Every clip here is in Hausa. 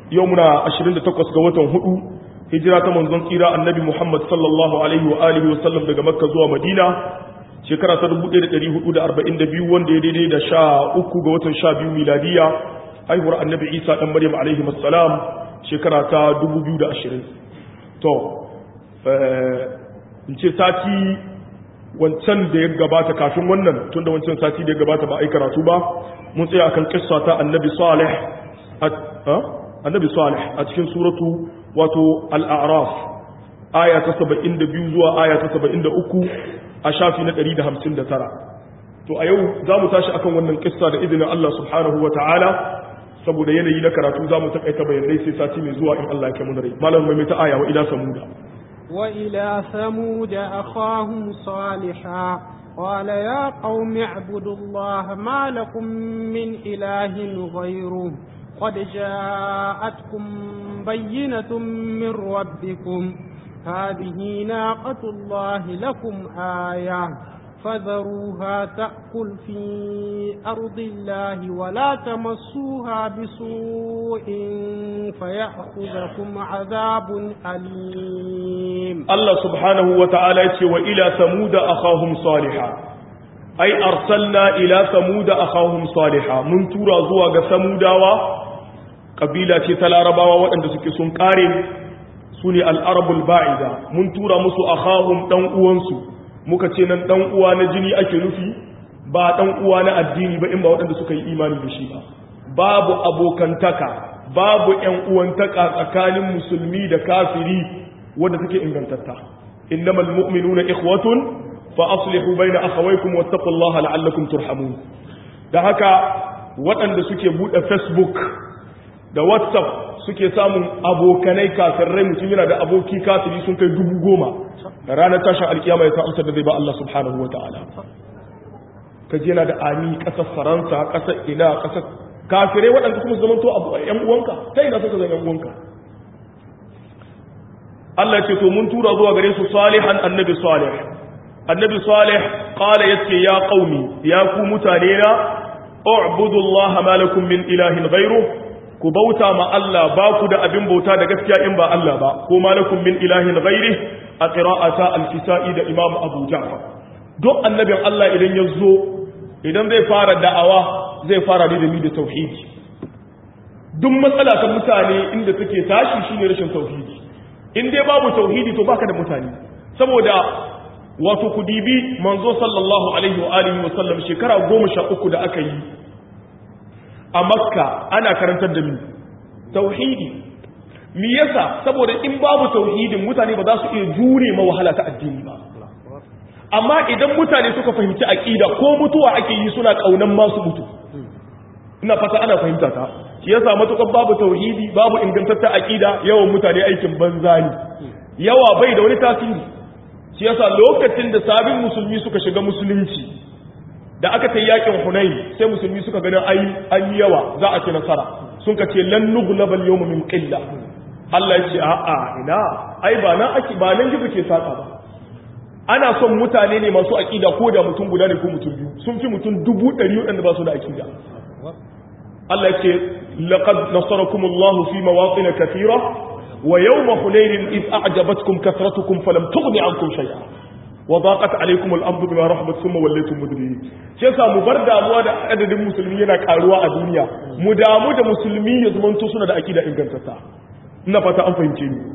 yau muna 28 ga watan hudu hijira ta manzon tsira annabi Muhammad sallallahu alaihi wa alihi wa sallam daga Makka zuwa Madina shekara ta 1442 wanda ya daidai da sha uku ga watan sha biyu miladiya haihuwar annabi Isa dan Maryam alaihi assalam shekara ta 2020 to in ce sati wancan da ya gabata kafin wannan tunda wancan sati da ya gabata ba a yi karatu ba mun tsaya akan kissa ta annabi salih annabi salih a cikin suratu wato al-a'raf aya ta 72 zuwa aya ta 73 a shafi na 159 to a yau za mu tashi akan wannan kissa da izinin Allah subhanahu wa ta'ala saboda yanayi na karatu za mu taƙaita bayanai sai sati mai zuwa in Allah ya kai mu da rai malam mai ta aya wa ila samuda وإلى ثمود أخاهم صالحا قال يا قوم اعبدوا الله ما لكم من إله غيره قد جاءتكم بينة من ربكم هذه ناقة الله لكم آية فذروها تأكل في أرض الله ولا تمسوها بسوء فيأخذكم عذاب أليم الله سبحانه وتعالى وإلى ثمود أخاهم صالحا أي أرسلنا إلى ثمود أخاهم صالحا من تورا زواج ثموداوا قبيلة تلارباوا وأن سكسون قارن سني الأرب الباعدة من تورا مسو أخاهم تنقوانسو muka ce nan dan uwa na jini ake nufi ba dan uwa na addini ba in ba waɗanda suka yi imani da shi ba babu abokantaka babu ƴan uwantaka tsakanin musulmi da kafiri wanda suke ingantatta innamal mu'minuna ikhwatun fa aslihu baina akhawaykum wattaqullaha la'allakum turhamun da haka waɗanda suke buɗe facebook da whatsapp suke samun abokanai kafirai mutum yana da aboki kafiri sun kai dubu goma ranar tashin alkiyama ya sa amsar da zai ba Allah subhanahu wa ta'ala ka je yana da ami ƙasar faransa ƙasar ina ƙasar kafirai waɗanda kuma zama to abu ‘yan uwanka ta ina suka zama ‘yan uwanka Allah ce to mun tura zuwa gare su salihan annabi salih annabi salih qala yace ya qaumi ya ku mutane na u'budu allaha ma lakum min ilahin ghayru ku bauta ma Allah ba ku da abin bauta da gaskiya in ba Allah ba ko malakum min ilahin ghairi a qira'ata al-kisa'i da Imam Abu Ja'far duk annabin Allah idan ya zo idan zai fara da'awa zai fara da ni da tauhidi duk matsala ta mutane inda suke tashi shine rashin tauhidi in dai babu tauhidi to baka da mutane saboda wato ku dibi manzo sallallahu alaihi wa alihi wa sallam shekara 13 da aka yi a makka ana karantar da mi tauhidi mi yasa saboda in babu tauhidin mutane ba za su iya jure ma wahala ta addini ba amma idan mutane suka fahimci aqida ko mutuwa ake yi suna kaunan masu mutu ina fata ana fahimta ta shi yasa matukar babu tauhidi babu ingantaccen aqida yawan mutane aikin banza ne yawa bai da wani tasiri shi yasa lokacin da sabin musulmi suka shiga musulunci da aka ta yakin hunayi sai musulmi suka ganin an yi yawa za a ci nasara sun ka ce lan nughlabal yawma min qilla Allah ya ce a'a ina ai ba nan ake ba nan gizo ke saka ba ana son mutane ne masu aqida ko da mutum guda ne ko mutum biyu sun fi mutum dubu ɗari waɗanda ba su da aqida Allah ya ce laqad nasarakumullahu fi mawatin kathira wa yawma hunayn id a'jabatkum kathratukum falam tughni ankum shay'a wa daqat alaykum al-ardu bima rahabat thumma wallaytum mudbirin shi yasa mu bar damuwa da adadin musulmi yana karuwa a duniya mu damu da musulmi ya zamanto suna da akida ingantatta ina fata an fahimce ni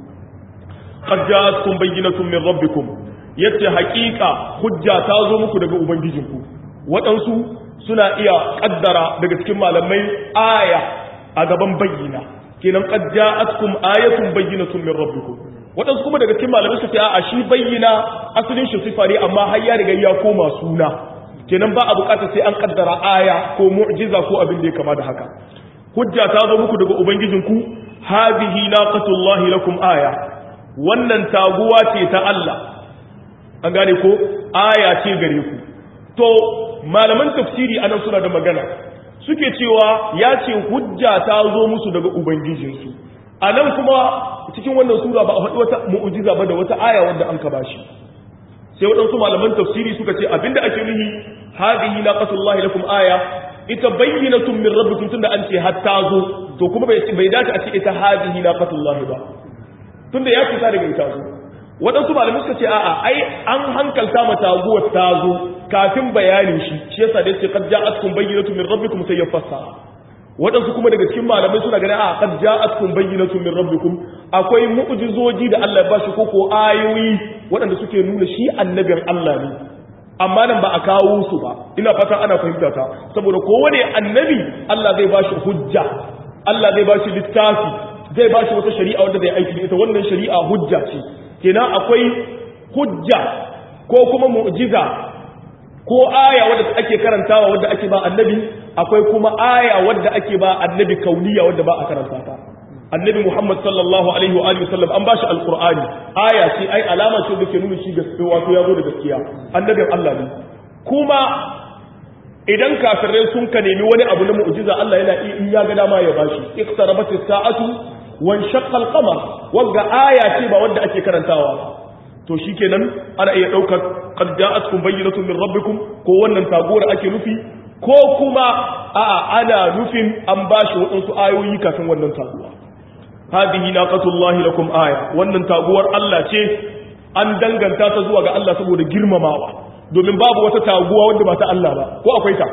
qad ja'atkum bayyinatun min rabbikum yace haqiqa hujja ta zo muku daga ubangijinku waɗansu suna iya kaddara daga cikin malamai aya a gaban bayyina kenan qad ja'atkum ayatun bayyinatun min rabbikum waɗansu kuma daga cikin malamai su ce a shi bayyana asalin shi sifa ne amma har ya riga ya koma suna kenan ba a bukata sai an kaddara aya ko mu'jiza ko abin da ya kama da haka hujja ta zo muku daga ubangijinku hadhihi naqatullahi lakum aya wannan taguwa ce ta Allah an gane ko aya ce gare ku to malaman tafsiri anan suna da magana suke cewa ya ce hujja ta zo musu daga ubangijinsu a nan kuma cikin wannan sura ba a faɗi wata mu'ujiza ba da wata aya wanda an ka bashi sai waɗansu malaman tafsiri suka ce abinda ake nuhi hadihi naqatullahi lakum aya ita bayyinatun min rabbikum tunda an ce hatta zo to kuma bai bai dace a ce ita hadihi naqatullahi ba tunda ya fita daga ita zo waɗansu malamai suka ce a'a ai an hankalta ma taguwar ta zo kafin bayanin shi shi yasa da yace qad ja'atkum bayyinatun min rabbikum sai ya fassara waɗansu kuma daga cikin malamai suna ganin a qad ja'atkum bayyinatun min rabbikum akwai mu'jizoji da Allah ya bashi ko ko ayoyi waɗanda suke nuna shi annabin Allah ne amma nan ba a kawo su ba ina fata ana fahimta ta saboda kowane annabi Allah zai bashi hujja Allah zai bashi littafi zai bashi wata shari'a wanda zai aiki da ita wannan shari'a hujja ce kenan akwai hujja ko kuma mu'jiza ko aya wadda ake karantawa wadda ake ba annabi akwai kuma aya wadda ake ba annabi kauniya wadda ba a karanta ta annabi Muhammad sallallahu alaihi wa alihi wasallam an bashi alqur'ani aya ce ai alama ce da ke nuna shi gaskiya wato ya zo da gaskiya annabin Allah ne kuma idan kafirai sun ka nemi wani abu na mu'jiza Allah yana in ya ga dama ya bashi iqtarabat as-sa'atu wan shaqqa al-qamar wanda aya ce ba wanda ake karantawa to shikenan ana iya daukar qad ja'atkum bayyinatun min rabbikum ko wannan tagora ake nufi ko kuma a'a ana nufin an bashi waɗansu ayoyi kafin wannan taguwa hadihi naqatullahi lakum aya wannan taguwar Allah ce an danganta ta zuwa ga Allah saboda girmamawa domin babu wata taguwa wanda ba ta Allah ba ko akwai ta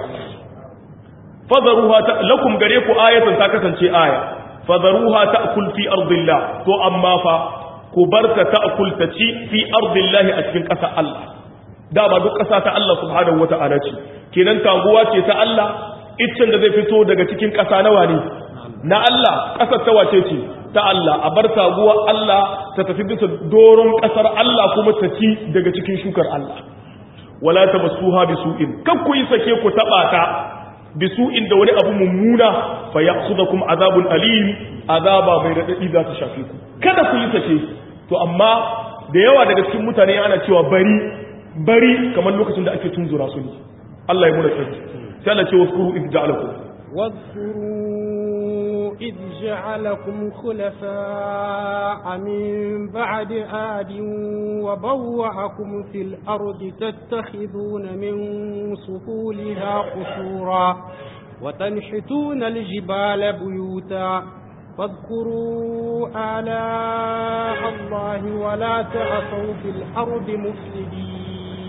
fadharuha lakum gare ku ayatan ta kasance aya fadharuha ta'kul fi ardillah to amma fa ku barta ta'kul ta ci fi ardillahi a cikin ƙasa Allah da ba duk ƙasa ta Allah subhanahu wata'ala ce kenan taguwa ce ta Allah iccen da zai fito daga cikin ƙasa nawa ne na Allah ƙasar ta wace ce ta Allah a bar taguwa Allah ta tafi bisa doron ƙasar Allah kuma ta ci daga cikin shukar Allah wala tamassuha bisu'in kan ku yi sake ku taba ta bisu'in da wani abu mummuna fa ya'khudhukum azabun alim azaba mai radadi za ta shafe ku kada ku yi sake to amma da yawa daga cikin mutane ana cewa bari bari kamar lokacin da ake tunzura su ne Allah ya muna tsari sai Allah ce waskuru idh ja'alakum واذكروا إذ جعلكم خلفاء من بعد عاد وبوأكم في الأرض تتخذون من سفولها قصورا وتنحتون الجبال بيوتا فاذكروا آلاء الله ولا تعصوا في الأرض مفسدين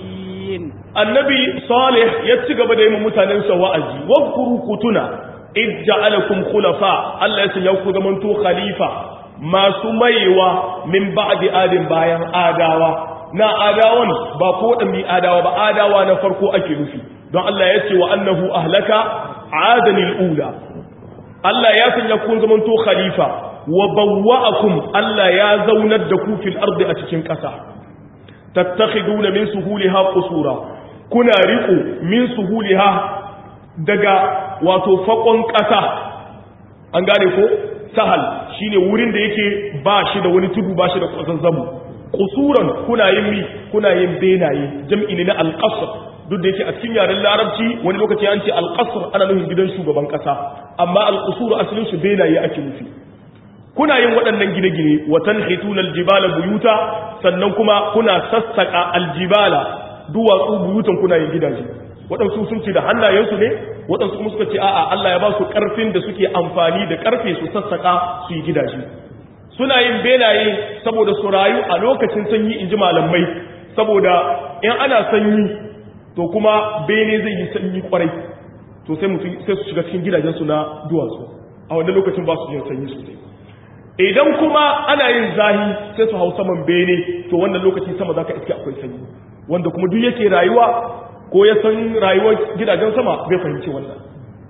annabi salih ya ci gaba da yi mutanensa wa'azi wadkuru kutuna id ja'alakum khulafa Allah ya sanya ku zamanto khalifa masu maiwa min ba'di adin bayan adawa na adawan ba ko dan mi adawa ba adawa na farko ake nufi don Allah ya ce wa annahu ahlaka adanil ula Allah ya sanya ku zamanto khalifa wa bawwa'akum Allah ya zaunar da ku fil ardi a cikin ƙasa tattakhiduna min suhuliha qusura kuna riƙo min suhuliha daga wato fakon ƙasa an gane ko sahal shine wurin da yake ba shi da wani tudu ba shi da kwazazzamu qusuran kuna yin mi kuna yin benaye jam'i ne na alqasr duk da yake a cikin yaren larabci wani lokaci an ce alqasr ana nufin gidan shugaban ƙasa amma alqusur asalin su benaye ake nufi kuna yin waɗannan gine-gine watan hitun aljibala buyuta sannan kuma kuna sassaƙa aljibala duwatsu buyutan kuna yin gidaje waɗansu sun ce da hannayensu ne waɗansu kuma suka ce a'a Allah ya ba su ƙarfin da suke amfani da ƙarfe su sassaƙa su yi gidaje suna yin benaye saboda su rayu a lokacin sanyi in ji malamai saboda in ana sanyi to kuma bene zai yi sanyi kwarai to sai mutum sai su shiga cikin gidajensu na duwatsu a wannan lokacin ba su yin sanyi sosai idan kuma ana yin zahi sai su hau saman bene to wannan lokaci sama zaka iske akwai sanyi wanda kuma duk yake rayuwa ko ya san rayuwar gidajen sama bai fahimci wannan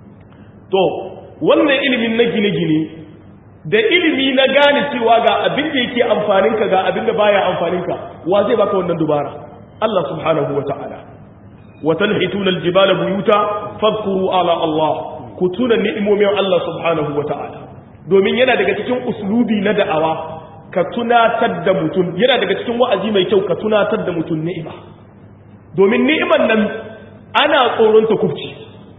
to wannan ilimin na gine-gine da ilimi na gane cewa ga abin da yake amfaninka ga abin da baya amfaninka wa zai baka wannan dubara Allah subhanahu wa ta'ala wa tanhituna aljibala buyuta fadhkuru ala Allah ku tuna ni'imomin Allah subhanahu wa ta'ala domin yana daga cikin uslubi na da'awa ka tunatar da mutum yana daga cikin wa'azi mai kyau ka tunatar da mutum ni'ima domin ni'iman nan ana tsoron ta kubci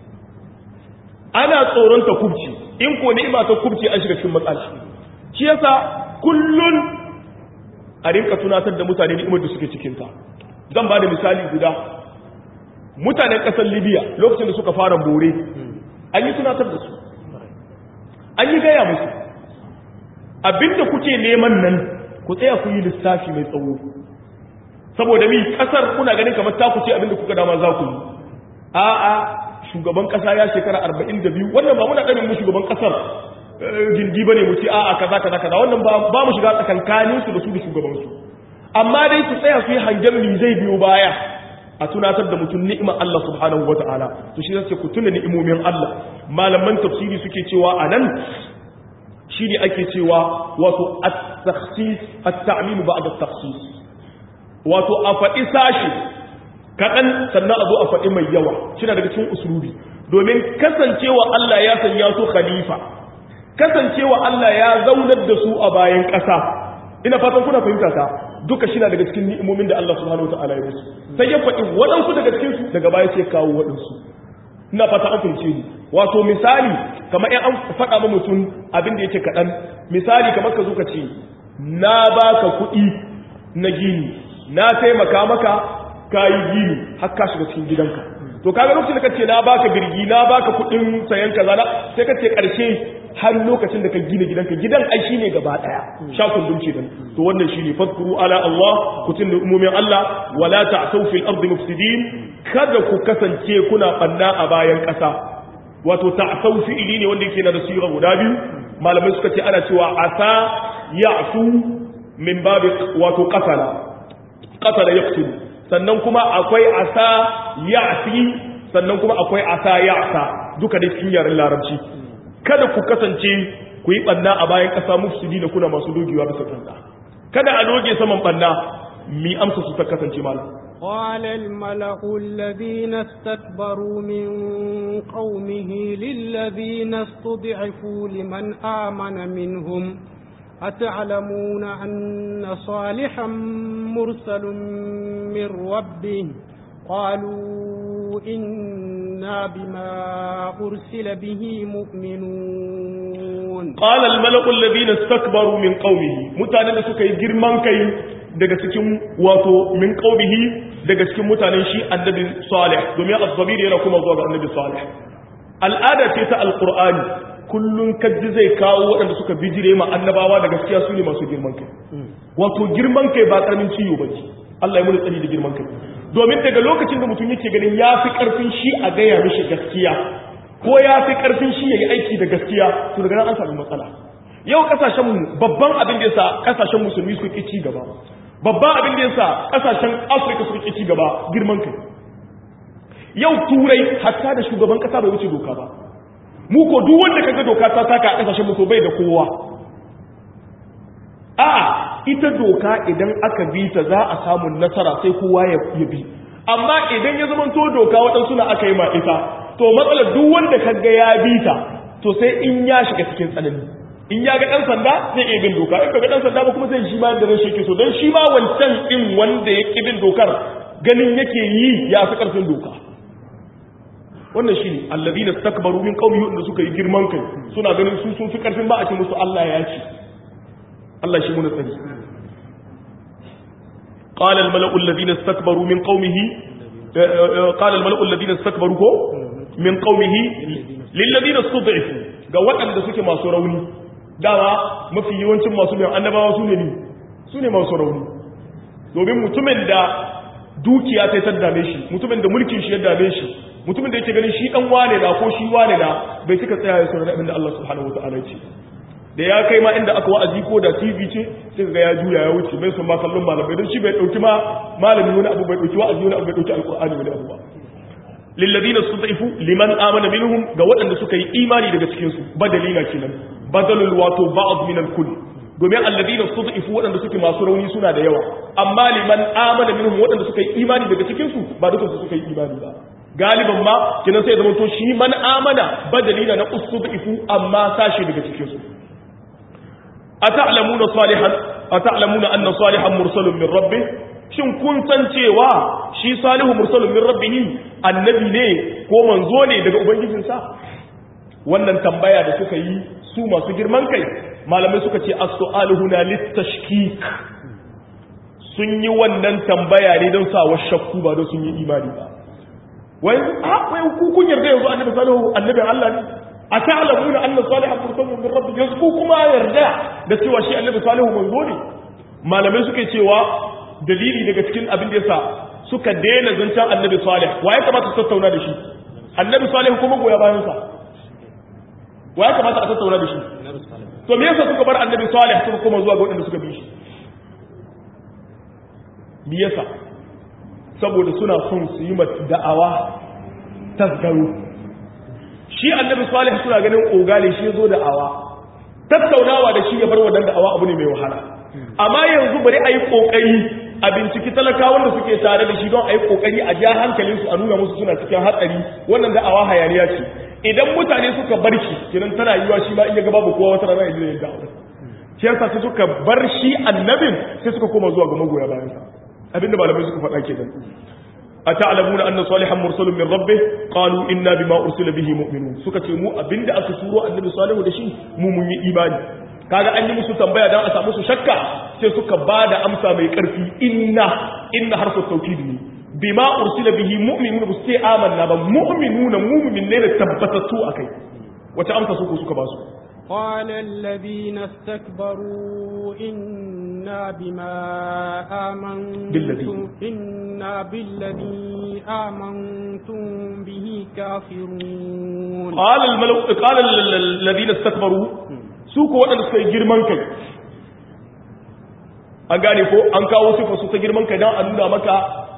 ana tsoron ta kubci in ko ni'ima ta kubci an shiga cikin matsala shi yasa kullun a rinka tunatar da mutane ni'imar da suke cikin ta zan ba da misali guda mutanen ƙasar libya lokacin da suka fara bore an yi tunatar da su an yi gaya musu abinda kuke neman nan ku tsaya ku yi lissafi mai tsawo saboda mi kasar kuna ganin kamar ta ku ce abinda kuka dama za ku yi a'a shugaban kasa ya shekara 42 wannan ba muna ɗanin mu shugaban kasar gindi bane mu ce a'a kaza kaza kaza wannan ba mu shiga tsakankanin su da su da shugaban su amma dai su tsaya su yi hangen mi zai biyo baya a tunatar da mutum ni'imar Allah subhanahu wata'ala to shi zai ku tuna ni'imomin Allah malaman tafsiri suke cewa anan shi ne ake cewa wato at-takhsis at-ta'mim ba'da at-takhsis wato a faɗi sashi kaɗan sannan a zo a faɗi mai yawa shi daga cikin usulubi domin kasancewa Allah ya sanya su khalifa kasancewa Allah ya zaunar da su a bayan ƙasa ina fatan kuna fahimta ta duka shi daga cikin ni'imomin da Allah subhanahu wa ta'ala ya musu sai ya faɗi waɗansu daga cikin su daga baya sai kawo waɗansu ina fata an fahimce ni wato misali kamar in an faɗa ma mutum abin da yake kaɗan misali kamar ka zo ka ce na baka kuɗi na gini na taimaka maka ka yi gini har ka shiga cikin gidanka to kaga lokacin da kace na baka birgi na baka kuɗin sayan kaza na sai kace ƙarshe har lokacin da ka gina gidanka gidan ai shine gaba daya sha kundum ce dan to wannan shine fadkuru ala Allah kutun umumin Allah wala ta'tau fil ardi mufsidin kada ku kasance kuna banna a bayan kasa wato ta'tau fi'ili ne wanda yake na da sira guda biyu malamai suka ce ana cewa asa ya'tu min babi wato qatala qatala yaqtulu sannan kuma akwai asa ya'ti sannan kuma akwai asa ya'sa duka da cikin yaren larabci kada ku kasance ku yi ɓanna a bayan ƙasa mufsidi da kuna masu dogewa bisa kansa kada a doge saman ɓanna mi amsa su ta kasance malam قال الملأ الذين استكبروا من قومه للذين استضعفوا لمن آمن منهم أتعلمون أن صالحا مرسل من ربه قالوا إنا بما أرسل به مؤمنون قال الملك الذين استكبروا من قومه mutanen da suka yi girman kai daga cikin wato min qaumihi daga cikin mutanen shi annabi salih domin az-zabir yana kuma zuwa ga annabi salih al'ada ce ta alqur'ani kullun kaji zai kawo waɗanda suka bijire ma annabawa da gaskiya su ne masu girman kai wato girman kai ba karamin ciwo bace Allah ya muni tsari da girman kai domin daga lokacin da mutum yake ganin ya fi ƙarfin shi a gaya mishi gaskiya ko ya fi ƙarfin shi ya yi aiki da gaskiya to daga nan an sami matsala yau ƙasashenmu babban abin da yasa ƙasashen musulmi su ƙi ci gaba babban abin da yasa ƙasashen afirka su ƙi ci gaba girman kai yau turai hatta da shugaban ƙasa bai wuce doka ba mu ko duk wanda kaga doka ta saka a ƙasashen mu to bai da kowa a'a ita doka idan aka bi ta za a samu nasara sai kowa ya bi amma idan ya zama to doka waɗansu na aka yi ma ita to matsalar duk wanda kaga ya bi ta to sai in ya shiga cikin tsanani in ya ga ɗan sanda zai iya bin doka in ka ga ɗan sanda ba kuma sai shi ma da rashin yake so don shi ma wancan ɗin wanda ya ƙi bin dokar ganin yake yi ya fi ƙarfin doka wannan shi ne allazi na takbaru min ƙaumi wanda suka yi girman kai suna ganin su sun fi ƙarfin ba a ce musu Allah ya ce Allah shi muna tsari قال الملأ الذين استكبروا من قومه قال الملأ الذين استكبروا من قومه للذين استضعفوا ga waɗanda suke masu rauni dama mafi yawancin masu bin annabawa su ne ne su ne masu rauni domin mutumin da dukiya ta ta dame shi mutumin da mulkin shi ya dame shi mutumin da yake ganin shi dan wane da ko shi wane da bai suka tsaya ya saurari abin da Allah subhanahu wataala ya ce da ya kai ma inda aka wa'azi ko da TV ce sai ga ya juya ya wuce bai son ma kallon malamai don shi bai dauki ma malami wani abu bai dauki wa'azi wani abu bai dauki alqur'ani wani abu ba lilladina sudaifu liman amana minhum ga waɗanda suka yi imani daga cikin su badalina kenan badalul wato ba'd min al-kull domin alladina sudaifu waɗanda suke masu rauni suna da yawa amma liman amana minhum waɗanda suka yi imani daga cikin su ba duka su suka yi imani ba galiban ma kenan sai zama to shi man amana badalina na usudaifu amma sashi daga cikin su ata'lamuna salihan ata'lamuna anna salihan mursalun min rabbih shin kun san cewa shi salihu mursalun min rabbih annabi ne ko manzo ne daga ubangijinsa wannan tambaya da suka yi su masu girman kai malamai suka ce as-su'alu huna litashkik sun yi wannan tambaya ne don sa shakku ba don sun yi imani ba wai a wai ku kun yarda yanzu annabi salihu annabin Allah ne a ta'lamuna anna salihan mursalun min rabbi yanzu kuma yarda da cewa shi annabi salihu manzo ne malamai suke cewa dalili daga cikin abin da yasa suka daina zancen annabi salih wa ya kamata su tattauna da shi annabi salih kuma goya bayan sa wa ya kamata a tattauna da shi to me yasa suka bar annabi salih suka koma zuwa ga waɗanda suka bi shi me yasa saboda suna son su yi da'awa tasgaro shi annabi salih suna ganin ogale shi zo da'awa tattaunawa da shi ya bar wannan da'awa abu ne mai wahala amma yanzu bari a yi kokari a binciki talakawan da suke tare da shi don a yi kokari a ja hankalinsu a nuna musu suna cikin hatsari wannan da'awa hayaniya ce idan mutane suka bar shi kiran tana yiwa shi ma in ya ga babu kowa wata rana ya ya da'awa shi yasa sai suka bar shi annabin sai suka koma zuwa ga magoya bayan sa abinda malamai suka faɗa kenan أتعلمون أن صالحا مرسل من ربه قالوا إنا بما أرسل به مؤمنون suka ce mu abinda aka turo annabi salihu da shi mu mun yi imani kaga an yi musu tambaya dan a samu su shakka sai suka bada amsa mai karfi inna inna harfu tawkid ne bima ursila bihi mu'minun bu sai amanna ba mu'minuna mu'min ne da tabbatatu akai wata amsa su suka ba su قال الذين استكبروا إنا بما آمنتم بالذي. إنا بالذي آمنتم به كافرون قال الملو قال ال- ال- الذين استكبروا su ko waɗanda suka yi girman kai an gane ko an kawo sifa su ta girman kai don a nuna maka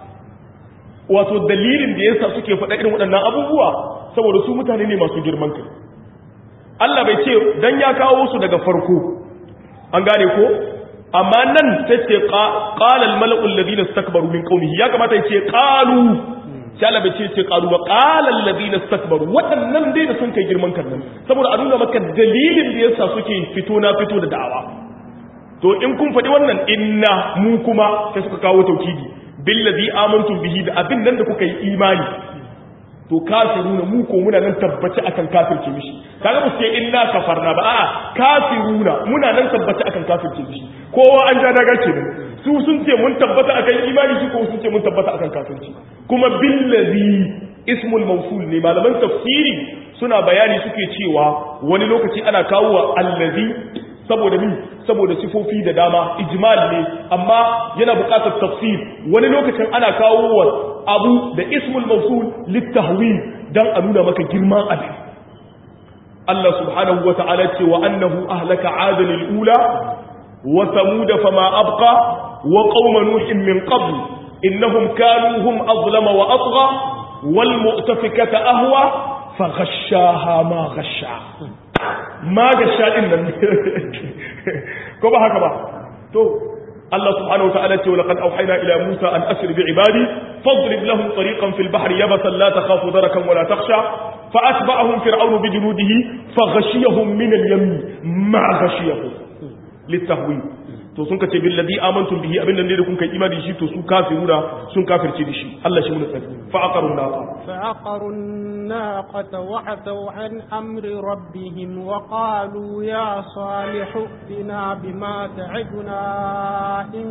wato dalilin da yasa suke faɗa irin waɗannan abubuwa saboda su mutane ne masu girman kai Allah bai ce dan ya kawo su daga farko an gane ko amma nan sai ce qala al mala'u alladhina istakbaru min qawmihi ya kamata ya ce qalu sai Allah bai ce ce qalu wa qala alladhina istakbaru waɗannan dai da sun kai girman kan nan saboda a nuna maka dalilin da yasa suke fito na fito da da'awa to in kun faɗi wannan inna mu kuma sai suka kawo taukidi billazi amantum bihi da abin nan da kuka yi imani to kafiruna mu ko muna nan tabbaci akan kafirce mishi kaga ba su ce inna kafarna ba a'a kafiruna muna nan tabbaci akan kafirce mishi kowa an ja daga kenan su sun ce mun tabbata akan imani su ko sun ce mun tabbata akan kafirci kuma billazi ismul mawsul ne malaman tafsiri suna bayani suke cewa wani lokaci ana kawo wa allazi saboda min saboda sifofi da dama ijmal ne amma yana buƙatar tafsir wani lokacin ana kawo wa abu da ismul mawsul litahwil dan a nuna maka girman abin Allah subhanahu wa ta'ala ce wa annahu ahlaka adal al-ula wa thamud fama abqa wa qauma nuhin min qabl innahum kanu hum azlama wa atgha wal mu'tafikata ahwa faghashaha ma ghasha ma ghasha din nan ko ba haka ba to Allah subhanahu wa ta'ala ce wa laqad awhayna ila Musa an asri bi ibadi fadrib lahum tariqan fil bahri yabasan la takhafu darakan wa la takhsha fa atba'ahum fir'aunu bi junudihi faghashiyahum min al-yamm ma ghashiyahum litahwil to sun kace bil ladhi amantum bihi abin nan ne da kun kai imani da shi to su kafiruna sun kafirce da shi Allah shi mun tsari fa aqarun naqa فعقروا الناقة وعتوا عن أمر ربهم وقالوا يا صالح ائتنا بما تعدنا إن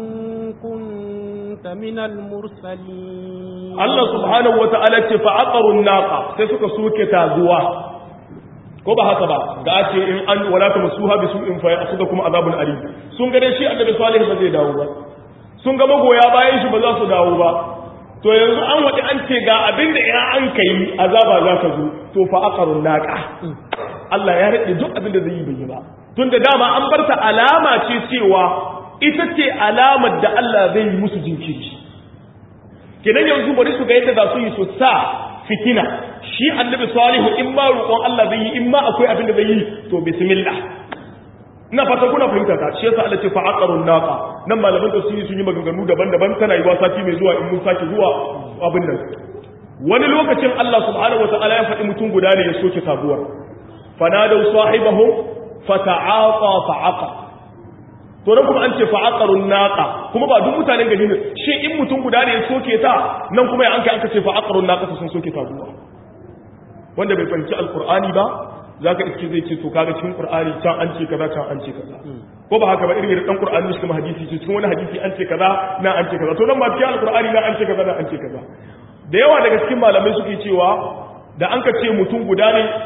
كنت من المرسلين Allah subhanahu wa ta'ala ce fa aqarun naqa sai suka soke taguwa ko ba haka ba ga ce in an wala ta masuha bi su'in fa ya'khudha kuma azabun alim sun ga dai shi annabi salih ba zai dawo ba sun ga magoya bayan shi ba za su dawo ba to yanzu an wadi an ce ga abin da idan an kai azaba za ta zo to fa aqarun naqa Allah ya rade duk abin da zai yi bai ba tunda dama an bar ta alama ce cewa ita ce alamar da Allah zai yi musu jinkiri kenan yanzu bari su ga yadda za su yi su sa fitina shi annabi salihu in ma roƙon Allah zai yi in ma akwai abin da zai yi to bismillah ina fata kuna fahimta ta shi yasa Allah ce fa aqarun naqa nan malaman tafsiri sun yi maganganu daban-daban tana yi sati mai zuwa in mun sake zuwa abin nan wani lokacin Allah subhanahu wataala ya faɗi mutum guda ne ya soke sabuwar fanadaw sahibahum fata'aqa fa'aqa to nan kuma an ce fa'aqarun naqa kuma ba duk mutanen gari ne shi in mutum guda ne ya soke ta nan kuma ya anka aka ce fa'aqarun naqa sun soke ta duwa wanda bai fahimci alqur'ani ba zaka iske zai ce to kaga cikin qur'ani can an ce kaza can an ce kaza ko ba haka ba irin dan qur'ani shi kuma hadisi ce cikin wani hadisi an ce kaza na an ce kaza to nan ba cikin alqur'ani na an ce kaza na an ce kaza da yawa daga cikin malamai suke cewa da an ka ce mutum guda ne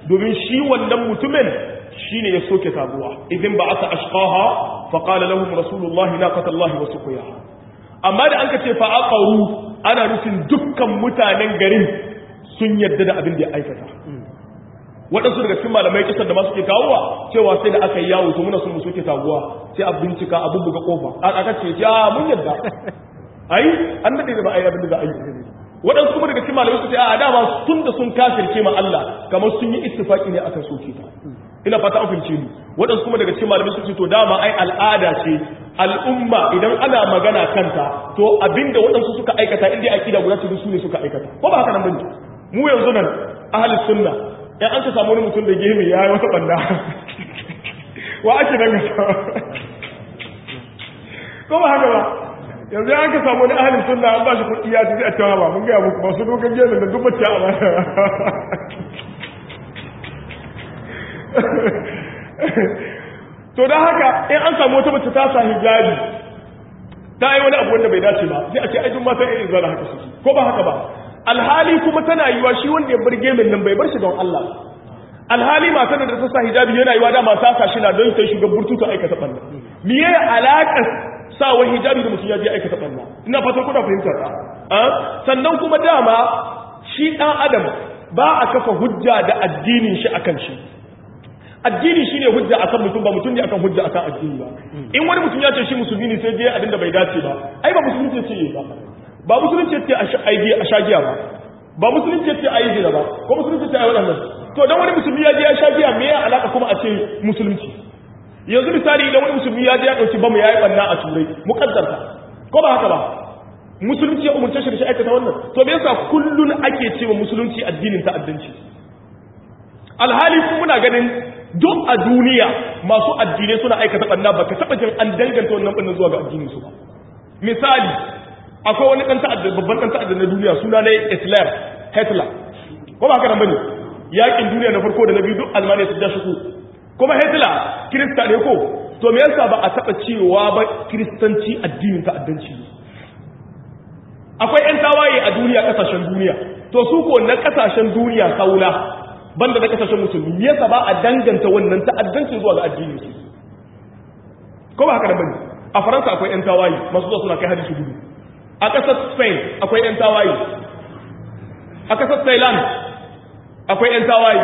domin shi wannan mutumin shine ya soke taguwa idan ba aka ashqaha fa qala lahum rasulullahi naqatallahi wa suqiyaha amma da anka ce fa aqaru ana nufin dukkan mutanen garin sun yadda da abin da ya aikata waɗansu daga cikin malamai kisan da masu ke kawowa cewa sai da aka yi yawo to muna sun mu soke taguwa sai a bincika a bubbuga kofa aka ce ya mun yadda ai an dade da ba a yi abin da za a yi waɗansu kuma daga cikin malamai su ce a dama tun da sun kafirce ma Allah kamar sun yi istifaki ne akan soke ta ina fata an fahimce ni waɗansu kuma daga cikin malamai su ce to dama ai al'ada ce al'umma idan ana magana kanta to abinda waɗansu suka aikata inda akida guda ce su ne suka aikata ko ba haka nan bane mu yanzu nan ahli sunna in an ka samu wani mutum da gemi ya yi wata banda wa ake nan ga ko ba haka ba yanzu an ka samu wani ahalin sunna an ba shi kuɗi ya tafi a cewa ba mun gaya muku masu dogon gemi da duk bacci a baya to don haka in an samu wata mace ta sa hijabi ta yi wani abu wanda bai dace ba sai a ce ai duk mata irin zana haka suke ko ba haka ba alhali kuma tana yiwa shi wanda ya bar gemin nan bai bar shi don Allah alhali matan da ta sa hijabi yana yiwa dama ta sa shi na don sai shugaban burtutu aikata banda me ya alaka sawa hijabi da mutum ya je aikata banda ina fatan kuna fahimtar ta sannan kuma dama shi dan adam ba a kafa hujja da addinin shi akan shi addini shine hujja akan mutum ba mutum ne akan hujja akan addini ba in wani mutum ya ce shi musulmi ne sai je abin da bai dace ba ai ba musulunci ce ba ba musulunci ce a shagiya ba ba musulunci ce a yi zina ba ko musulunci ce a yi waɗannan to don wani musulmi ya je ya shagiya me ya alaka kuma a ce musulunci yanzu misali idan wani musulmi ya je ya ɗauki bamu ya yi ɓanna a turai muƙaddarta ko ba haka ba musulunci ya umarce shi da shi aikata wannan to me yasa kullun ake cewa musulunci addinin ta'addanci alhali kuma muna ganin duk a duniya masu addinai suna aikata ɓanna ba ka taɓa jin an danganta wannan ɓannan zuwa ga addinin su ba misali akwai wani ɗan ta'adda babban ɗan ta'adda na duniya suna ne Hitler Hitler ko ba haka nan bane yakin duniya na farko da na biyu duk Almaniya su da shi kuma Hitler Kirista ne ko to me yasa ba a taɓa cewa ba Kiristanci addinin ta'addanci ne akwai ƴan tawaye a duniya ƙasashen duniya to su ko na ƙasashen duniya saula banda na ƙasashen musulmi me yasa ba a danganta wannan ta'addanci zuwa ga addinin su ko ba haka nan bane a Faransa akwai ƴan tawaye masu zuwa suna kai hadisi gudu a ƙasar spain akwai 'yan tawaye a ƙasar thailand akwai 'yan tawaye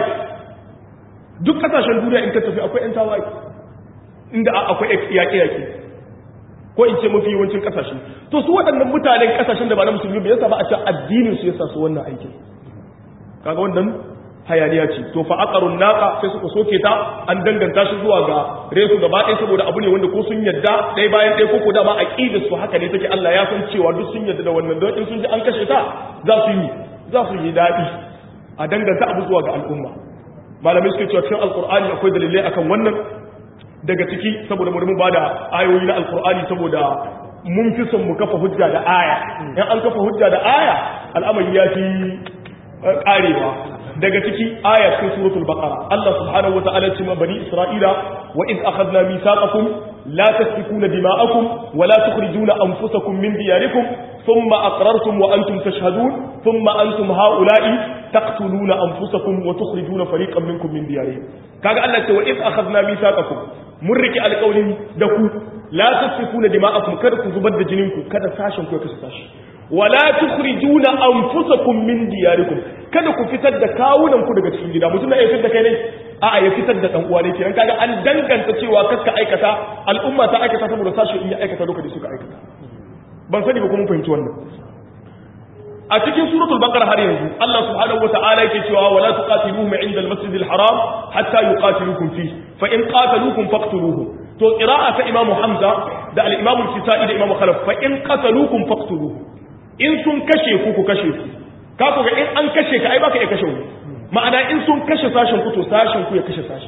duk ƙasashen duniya in ka tafi akwai 'yan tawaye inda akwai yaƙe-yaƙe ko in ce mafi yawancin ƙasashe to su waɗannan mutanen ƙasashen da ba na musulmi bai yasa ba a ce addinin su yasa su wannan aikin kaga wannan hayaniya ce to fa aqarun naqa sai suka soke ta an danganta shi zuwa ga resu gaba ɗaya saboda abu ne wanda ko sun yadda ɗaya bayan ɗaya ko ko dama aqida su haka ne take Allah ya san cewa duk sun yadda da wannan don in sun ji an kashe ta za su yi za su yi daɗi a danganta abu zuwa ga al'umma malamai suke cewa cikin alqur'ani akwai dalilai akan wannan daga ciki saboda mu mu bada ayoyi na alqur'ani saboda mun fi son mu kafa hujja da aya in an kafa hujja da aya al'amari ya fi karewa daga ciki aya cikin suratul baqara Allah subhanahu wataala ce ma bani isra'ila wa id akhadna mithaqakum la tasfikuna dima'akum wa la tukhrijuna anfusakum min diyarikum thumma aqrartum wa antum tashhadun thumma antum ha'ula'i taqtuluna anfusakum wa tukhrijuna fariqan minkum min diyarihim kaga Allah ce wa id akhadna mithaqakum mun riki alƙawarin da ku la tasfikuna dima'akum kada ku zubar da jininku kada sashen ku ya kashe sashi wala tukhrijuna anfusakum min diyarikum kada ku fitar da kawunan ku daga cikin gida mutum na ya fitar da kai ne a'a ya fitar da dan uwa ne kenan kaga an danganta cewa kaska aikata al'umma ta aikata saboda sashi in ya aikata lokacin suka aikata ban sani ba kuma fahimci wannan a cikin suratul baqara har yanzu Allah subhanahu wata'ala yake cewa wala tuqatiluhum 'inda al-masjidil haram hatta yuqatilukum fi fa in qataluukum faqtuluhum to qira'a ta imamu hamza da al-imamu al-kisai da imamu khalaf fa in qataluukum faqtuluhum in sun kashe ku ku kashe su ka ku ga in an kashe ka ai baka iya kashe wani ma'ana in sun kashe sashen ku to sashen ku ya kashe sashen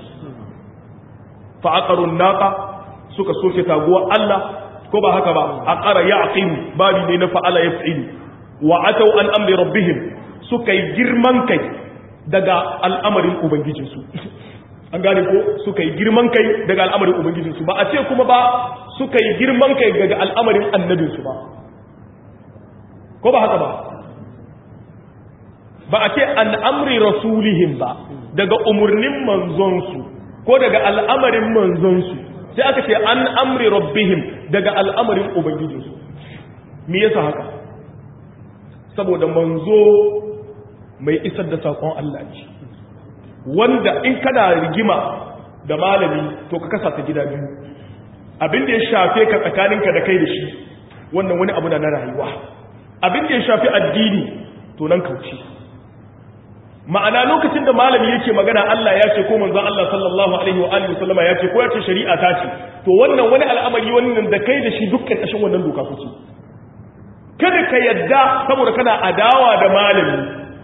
fa aqarun naqa suka soke taguwa Allah ko ba haka ba aqara ya'qim babi ne na fa'ala yaf'ilu wa atau an amri rabbihim suka yi girman kai daga al'amarin ubangijinsu an gane ko suka yi girman kai daga al'amarin ubangijinsu ba a ce kuma ba suka yi girman kai daga al'amarin annabinsu ba ko ba haka ba ba a ce an amri rasulihim ba daga umurnin manzonsu ko daga al'amarin manzonsu sai aka ce an amri rabbihim daga al'amarin ubangijinsu me yasa haka saboda manzo mai isar da sakon Allah ne wanda in kana rigima da malami to ka kasa ta gida biyu abin da ya shafe ka tsakaninka da kai da shi wannan wani abu na na rayuwa abin da ya shafi addini to nan kauce ma'ana lokacin da malami yake magana Allah ya ce ko manzon Allah sallallahu alaihi wa alihi wasallama ya ce ko ya ce shari'a ta ce to wannan wani al'amari wannan da kai da shi dukkan kashin wannan doka kuke kada ka yadda saboda kana adawa da malami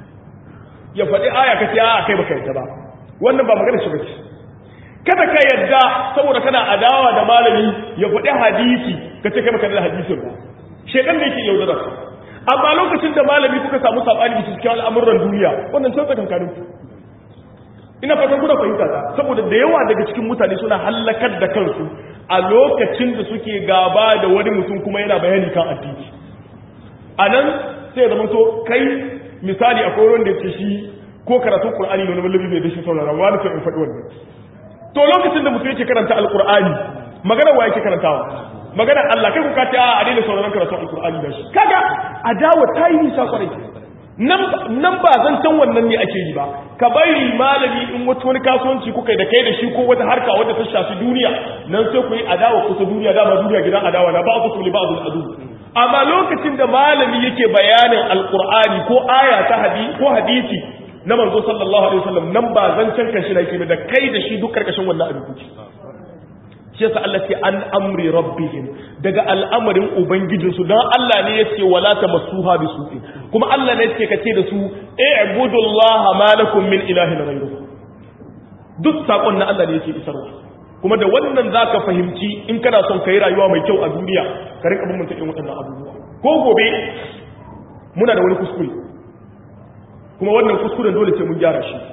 ya faɗi aya kace a kai baka yadda ba wannan ba magana shi bace kada ka yadda saboda kana adawa da malami ya faɗi hadisi kace kai baka da hadisin ba shedan da yake yaudara ka amma lokacin da malami kuka samu sabani da cikin al'amuran duniya wannan sai tsakankanin ku ina fatan kuna fahimta ta saboda da yawa daga cikin mutane suna hallakar da kansu a lokacin da suke gaba da wani mutum kuma yana bayani kan addini a nan sai zama to kai misali akwai wanda ya ce shi ko karatun qur'ani ne wani malami bai da shi saurara wani sai in faɗi wannan to lokacin da mutum yake karanta alqur'ani magana wa yake karantawa magana Allah kai ku ka ce a daina sauraron karatun alqur'ani da shi kaga adawa ta yi nisa kwarai nan ba zan san wannan ne ake yi ba ka bari malami in wata wani kasuwanci kuka da kai da shi ko wata harka wadda ta shafi duniya nan sai ku yi adawa kusa duniya dama duniya gidan adawa na ba ku tuli ba ku adu amma lokacin da malami yake bayanin alqur'ani ko aya ta hadisi ko hadisi na manzo sallallahu alaihi wasallam nan ba zan can kashi nake da kai da shi duk karkashin wannan abin kuke shi yasa Allah ce an amri rabbihim daga al'amarin ubangijinsu don Allah ne ya ce wala tamassuha bisu'i kuma Allah ne yake kace da su i'budullaha ma lakum min ilahin ghayruhu duk sakon na Allah ne yake isarwa kuma da wannan zaka fahimci in kana son kai rayuwa mai kyau a duniya ka rinka bin mutum waɗannan abubuwa ko gobe muna da wani kuskure kuma wannan kuskuren dole sai mun gyara shi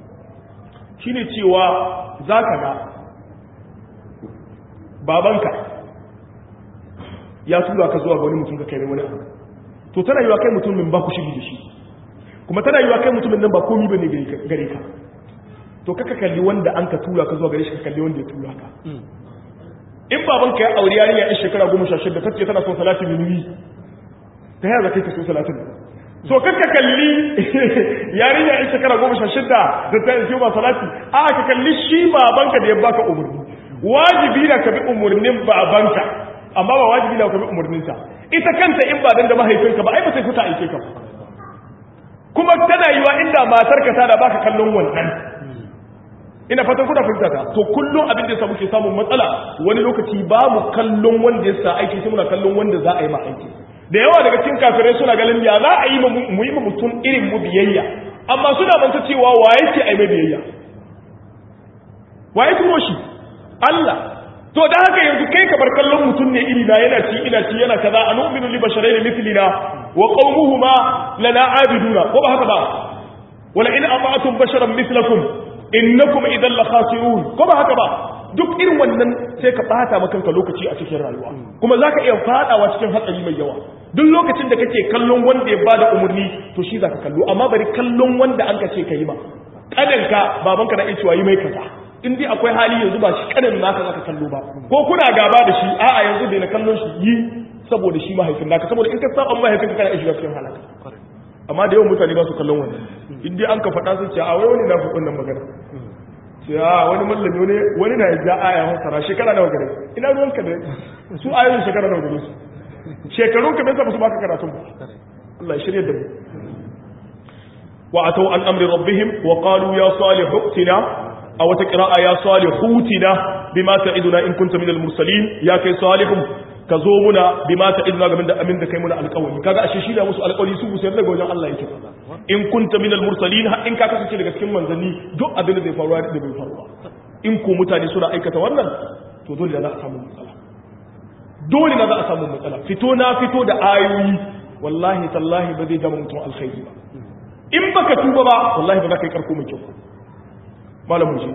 shine cewa zaka ga babanka ya tura ka zuwa ga wani mutum ka kai mai wani abu to tana yiwa kai mutumin ba ku shiri da shi kuma tana yiwa kai mutumin nan ba komi bane gare ka to kaka kalli wanda an ka tura ka zuwa gare shi ka kalli wanda ya tura ka in babanka ya auri yarinya yan shekara goma sha shida kace tana son salatin minuyi ta yaya kai ka so salatin so kaka kalli yarinya yan shekara goma sha shida da ta yi ba salati a ka kalli shi babanka da ya baka umarni wajibi na ka bi umarnin babanka amma ba wajibi na ka bi umarninta ita kanta in ba dan da mahaifinka ba ai ba sai fita aike ka kuma tana yiwa inda matarka ta da baka kallon wannan ina fatan kuna fahimta ta to kullum abin da yasa muke samun matsala wani lokaci ba mu kallon wanda ya sa aiki sai muna kallon wanda za a yi ma aiki da yawa daga cikin kafirai suna ganin ya za a yi mu yi mutum irin mu biyayya amma suna manta cewa wa yake ai mai biyayya wa ya turo shi Allah to da haka yanzu kai ka bar kallon mutum ne iri na yana ci ina ci yana kaza a nu'minu li basharayn mithlina wa qaumuhuma lana abiduna ko ba haka ba wala in ata'tum basharan mithlakum innakum idan la khasirun ko ba haka ba duk irin wannan sai ka bata maka kanka lokaci a cikin rayuwa kuma zaka iya fadawa cikin hatsari mai yawa duk lokacin da kake kallon wanda ya bada umurni to shi zaka kallo amma bari kallon wanda an ka ce kai ba kadanka babanka na iya cewa yi mai kaza in dai akwai hali yanzu ba shi kanin naka zaka kallo ba ko kuna gaba da shi a'a yanzu dai na kallon shi yi saboda shi mahaifin naka saboda in ka saba mahaifin ka kana shiga cikin halaka amma da yawan mutane ba su kallon wannan in dai an ka faɗa sun ce a wai wani na fi wannan magana ce a wani mallami wani wani na ja aya masara shekara nawa gare ina ruwan ka da su ayoyin shekara nawa gare su shekarun ka bai sa ba su baka karatun ba Allah ya shirya da mu wa atau an amri rabbihim wa qalu ya salihu tina a wata ƙira'a ya salihutina bima ta'iduna in kunta minal mursalin ya kai salihun ka zo muna bima ta'iduna game da amin da kai muna alƙawari kaga ashe shi da musu alƙawari su busayar daga wajen Allah yake in kunta minal mursalin har in ka kasance daga cikin manzanni duk abin da zai faruwa da bai faruwa in ko mutane suna aikata wannan to dole da za a samu matsala dole na za a samu matsala fito na fito da ayoyi wallahi tallahi ba zai zama mutum alkhairi ba in baka tuba ba wallahi ba za ka yi karko mai kyau malamin shi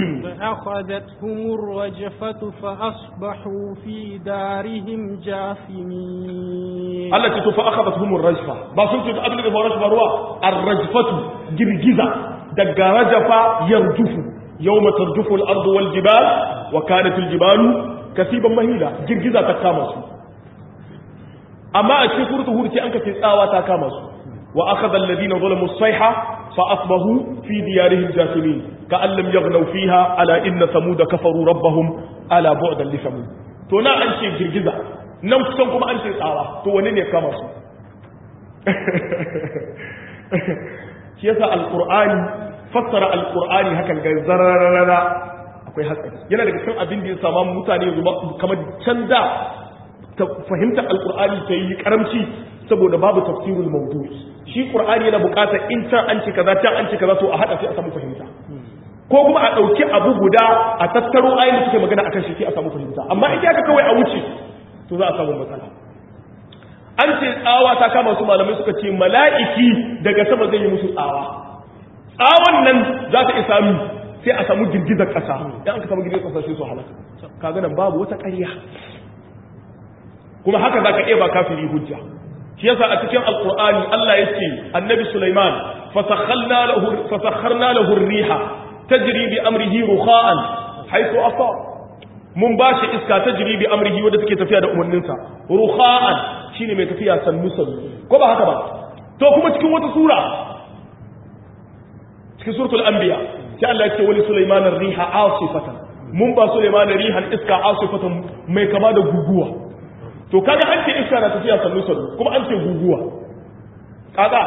فأخذتهم الرجفة فأصبحوا في دارهم جاثمين Allah ce to fa akhadathum ar-rajfa ba sun ce abin da faru ba ruwa ar-rajfatu girgiza daga rajafa yarjufu yawma tarjufu al-ardu wal jibal wa kanat al-jibalu kasiban mahila girgiza ta kama su amma a cikin suratul hud sai an kace tsawa ta kama su wa akhadha alladhina zalamu as-sayha fa asbahu fi diyarihim jathimin ka'an lam yaghnaw fiha ala inna samuda kafaru rabbahum ala bu'dan li samud to na an ce girgiza nan kusan kuma an ce tsawa to wani ne kama su shi yasa alqur'ani fassara alqur'ani hakan ga zararara akwai hatsari yana daga cikin abin da ya sama mutane yanzu kamar canza ta fahimtar alqur'ani ta yi karamci saboda babu tafsirul mawdu' shi qur'ani yana buƙatar in can an ce kaza can an ce kaza to a hada sai a samu fahimta ko kuma a ɗauki abu guda a tattaro ayin da suke magana akan shi sai a samu fahimta amma in ka kawai a wuce to za a samu matsala an ce tsawa ta kama su malamai suka ce mala'iki daga sama zai yi musu tsawa tsawon nan za ta isa mu sai a samu girgizar ƙasa idan an ka samu girgizar ƙasa sai su halaka kaga nan babu wata ƙarya kuma haka za ka iya ba kafiri hujja shi yasa a cikin alqur'ani Allah ya ce annabi Sulaiman fasakhalna lahu fasakharna lahu ar-riha tajri bi amrihi rukha'an haythu asa mun bashi iska tajri bi amrihi wanda take tafiya da umarninsa rukha'an shine mai tafiya sannu sannu ko ba haka ba to kuma cikin wata sura cikin suratul anbiya sai Allah ya ce wali Sulaiman ar-riha asifatan mun ba Sulaiman rihan iska asifatan mai kama da guguwa to kaga an ce iska na tafiya sannu sannu kuma an ce guguwa kaga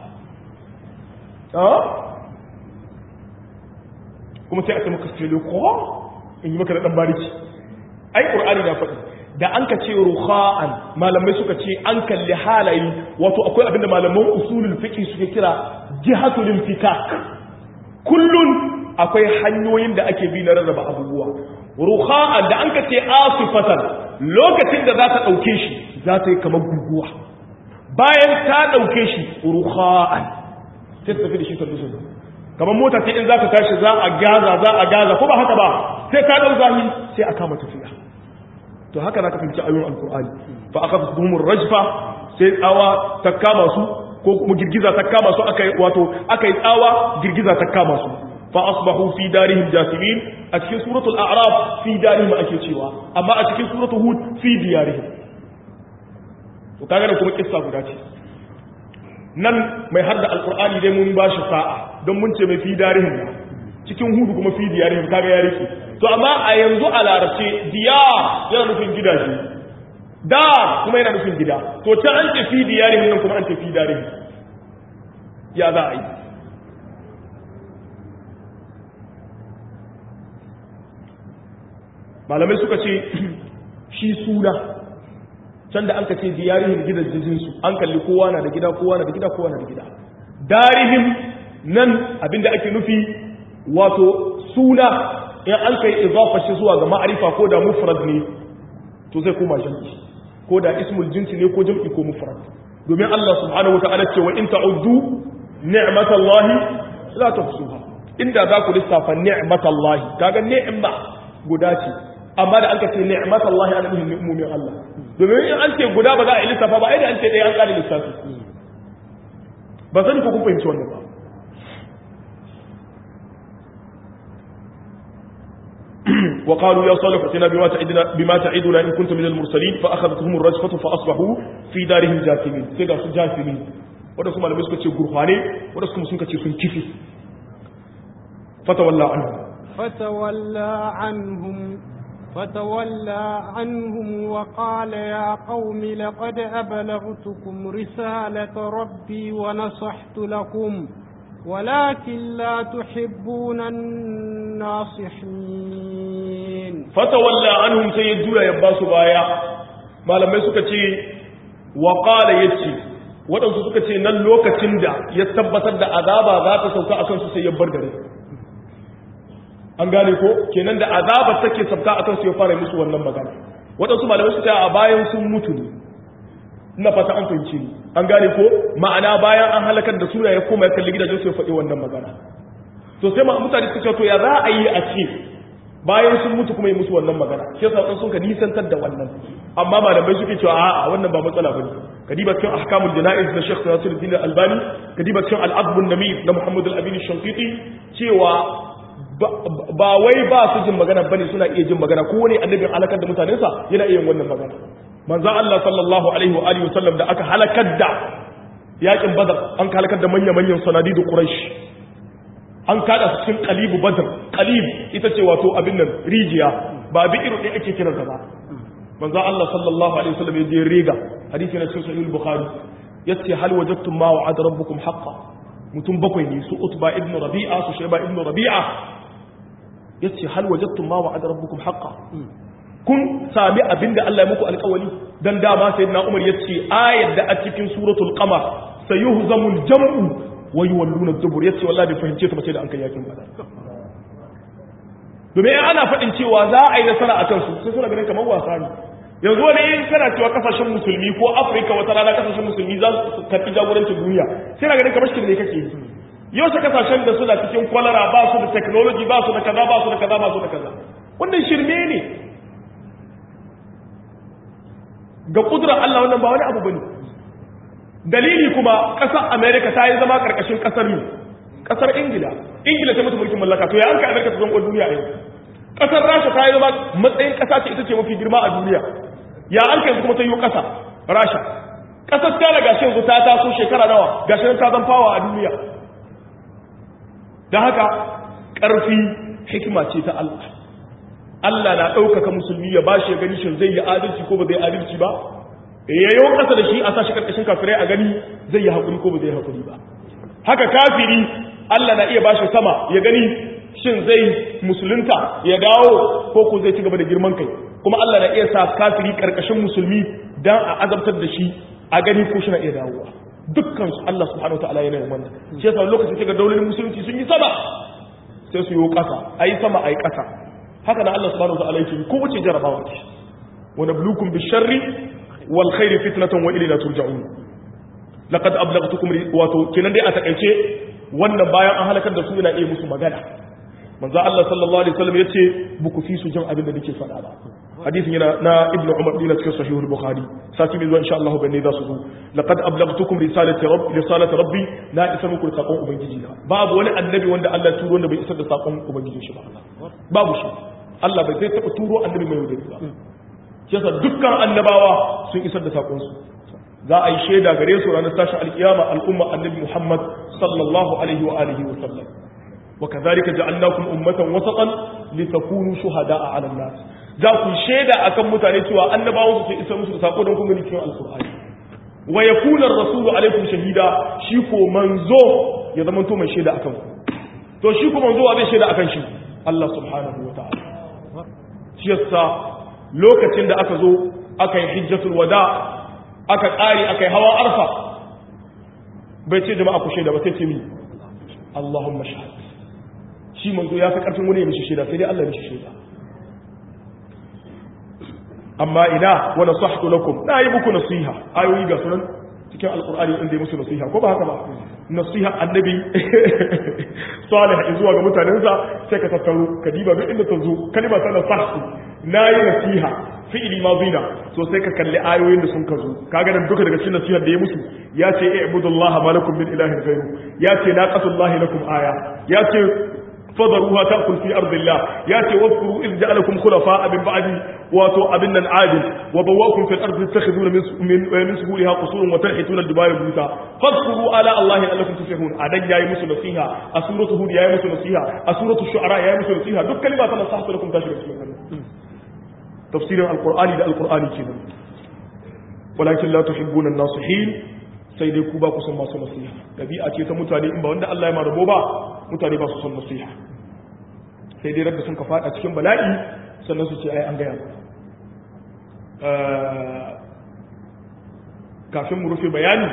kuma sai a ce maka filo ko in yi maka da dan bariki ai qur'ani na faɗi da an ka ce ruha'an malamai suka ce an kalli halayi wato akwai abinda malaman usulul fiqh suke kira jihatul infikak kullun akwai hanyoyin da ake bi na rarraba abubuwa ruha'an da an ka ce asifatan lokacin da za ta ɗauke shi za ta yi kamar guguwa bayan ta ɗauke shi ruha'an sai ta tafi da shi ta dusu kamar mota ce in za ka tashi za a gaza za a gaza ko ba haka ba sai ta ɗau zahi sai a kama tafiya to haka na ka fahimci ayoyin alkur'ani fa aka fi tuhumur rajfa sai tsawa ta kama su ko kuma girgiza ta kama su aka wato aka yi tsawa girgiza ta kama su fa asbahu fi darihim jasimin a cikin suratul a'raf fi darihim ake cewa amma a cikin suratul hud fi diyarihim to kaga da kuma kissa guda ce nan mai hadda alqur'ani dai mun bashi sa'a don mun ce mai fi darihim cikin hudu kuma fi diyarihim kaga ya rike to amma a yanzu a larabce diyar yana nufin gidaje da kuma yana nufin gida to ta an ce fi diyarihim nan kuma an ce fi darihim ya za a yi malamai suka ce shi suna can da an ka ce diyarihim gidajensu an kalli kowa na da gida kowa na da gida kowa na da gida darihim nan abinda ake nufi wato suna in an kai izafa shi zuwa ga ma'arifa ko da mufrad ne to zai koma jam'i ko da ismul jinsi ne ko jam'i ko mufrad domin Allah subhanahu wata'ala ce wa in ta'uddu ni'matallahi la tuhsuha inda za ku lissafa ni'matallahi kaga ni'ma guda ce amma da an ka ce ni'matallahi ana nufin ni'momin Allah domin in an ce guda ba za a yi lissafa ba ai da an ce ɗaya an ƙara lissafi ba sani ko kun fahimci wannan ba وقالوا يا صالح ائتنا بما تعدنا بما تعدنا ان كنت من المرسلين فاخذتهم الرجفه فاصبحوا في دارهم جاثمين sai ga su jasimin wanda kuma malamai suka ce gurfane wanda kuma sun kace sun kifi fatawalla anhum فتولى عنهم فتولى عنهم وقال يا قوم لقد أبلغتكم رسالة ربي ونصحت لكم ولكن لا تحبون الناصحين فتولى عنهم سيدولا يباسوا بايا malamai suka ce wa qala yace wadansu suka ce nan lokacin da ya tabbatar da azaba za ta sauka akan su sai ya bar gare an gane ko kenan da azaba take sauka akan su ya fara musu wannan magana wadansu malamai suka ce a bayan sun mutu ne ina fata an fahimci ni an gane ko ma'ana bayan an halakar da sura ya koma ya kalli gidajen su ya faɗi wannan magana to sai ma mutane suka ce to ya za a yi a ce bayan sun mutu kuma yi musu wannan magana shi yasa sun ka nisantar da wannan amma malamai suke cewa a'a wannan ba matsala bane kadiba cikin ahkamul janaiz na Sheikh Nasiruddin Albani kadiba cikin al-adb an-namir na Muhammad al-Amin Shanqiti cewa ba wai ba su jin magana bane suna iya jin magana ko wani annabin halakar da mutanensa yana iya yin wannan magana manzo Allah sallallahu alaihi wa alihi wasallam da aka halakar da yakin badar an halakar da manya-manyan sanadidu quraish an kada su cikin qalibu badr qalib ita ce wato abin nan rijiya ba bi irin ɗaya ake kiran ba manzo Allah sallallahu alaihi wasallam ya je riga hadisi na cikin sahih bukhari yace hal wajadtum ma wa'ada rabbukum haqqan mutum bakwai ne su utba ibn rabi'a su shayba ibn rabi'a yace hal wajadtum ma wa'ada rabbukum haqqan kun sami abinda Allah ya muku alƙawari dan dama sayyidina Umar yace ayat da a cikin suratul qamar sayuhzamul jam'u wa yuwalluna dubur yace wallahi bai fahimce ta ba sai da an kai yakin badar domin ana faɗin cewa za a yi nasara akan su sai suna ganin kamar wasa ne yanzu wani in kana cewa kasashen musulmi ko afirka wata rana kasashen musulmi za su karɓi jagorancin duniya sai na ganin kamar shi ne kake yi yau sa kasashen da suna cikin kwalara ba su da technology ba su da kaza ba su da kaza ba su da kaza wannan shirme ne ga kudurar Allah wannan ba wani abu bane dalili kuma ƙasar America ta yi zama ƙarƙashin ƙasar ne ƙasar Ingila Ingila ta mutu mulkin mallaka to ya an ka America ta zama duniya a yau ƙasar Rasha ta yi zama matsayin ƙasa ce ita ce mafi girma a duniya ya an kai kuma ta yi ƙasa Rasha ƙasar China gashi yanzu ta taso shekara nawa gashi ta zan fawa a duniya don haka ƙarfi hikima ce ta Allah Allah na ɗaukaka musulmi ya ba shi ya gani shin zai yi adalci ko ba zai adalci ba ya yi ƙasa da shi a sashi ƙarƙashin kafirai a gani zai yi haƙuri ko ba zai haƙuri ba haka kafiri Allah na iya ba shi sama ya gani shin zai musulunta ya dawo ko ko zai ci gaba da girman kai kuma Allah na iya sa kafiri ƙarƙashin musulmi dan a azabtar da shi a gani ko shi na iya dawowa dukkan su Allah subhanahu wataala yana yin wannan shi yasa lokacin kaga daularin musulunci sun yi sama sai su yi ƙasa ayi sama ayi ƙasa haka na Allah subhanahu wataala yake ko wace jarabawa ce wa nabluukum bisharri wal khairi fitnatan wa ilayna turja'un laqad ablaghtukum wato kenan dai a takaice wannan bayan an halakar da su yana iya musu magana manzo Allah sallallahu alaihi wasallam yace buku fi su jin abin da nake faɗa ba hadisin yana na ibn umar dina cikin sahih al-bukhari sati mai zuwa insha Allah bane za su zo laqad ablaghtukum risalati rabbi risalati rabbi na isa muku sakon ubangiji na babu wani annabi wanda Allah ya turo wanda bai isar da sakon ubangiji shi ba babu shi Allah bai zai taba turo annabi mai wadari ba shi yasa dukkan annabawa sun isar da sakon su za a yi shaida gare su ranar tashin alkiyama al'umma annabi Muhammad sallallahu alaihi wa alihi wa sallam وكذلك جعلناكم أمة وسطا لتكونوا شهداء على الناس za ku shaida akan mutane cewa annabawan su ke isa musu da sako don kuma cikin alkur'ani wa yakuna ar-rasulu alaikum shahida shi ko manzo ya zama to mai shaida akan ku to shi ko manzo zai shaida akan shi Allah subhanahu wataala shi yasa lokacin da aka zo aka yi hijjatul wada aka kare aka yi hawa arfa bai ce jama'a ku shaida ba sai ce mi Allahumma shahad shi manzo ya fi karfin wani ya mishi shaida sai dai Allah ya mishi shaida amma ina wa nasahtu lakum na yi muku nasiha ayoyi ga sunan cikin alqur'ani inda ya musu nasiha ko ba haka ba nasiha annabi salih zuwa ga mutanensa sai ka tattaro kadiba duk inda ta zo kalma ta nasahtu na yi nasiha fi'ili madina to sai ka kalli ayoyin da sun ka zo kaga nan duka daga cikin nasihar da ya musu ya ce i'budullaha ma lakum min ilahin ghayru ya ce naqatullahi lakum aya ya ce فضروها تأكل في أرض الله ياتي واذكروا إذ جعلكم خلفاء من بعد واتوا أبنا عادل وبواكم في الأرض تتخذون من من سهولها قصور وتنحتون الجبال بيوتا فاذكروا آلاء الله لعلكم تفلحون أدن يا يمس نصيحة أسورة هود يا يمس نصيحة أسورة الشعراء يا يمس نصيحة دك كلمات نصحت لكم تشرك تفسير القرآن ده القرآن كده ولكن لا تحبون الناصحين sai dai ku ba ku son masu nasiha dabi'a ce ta mutane in ba wanda Allah ya marabo ba mutane ba su son nasiha sai dai rabbi sun ka fada cikin bala'i sannan su ce ai an gaya kafin mu rufe bayani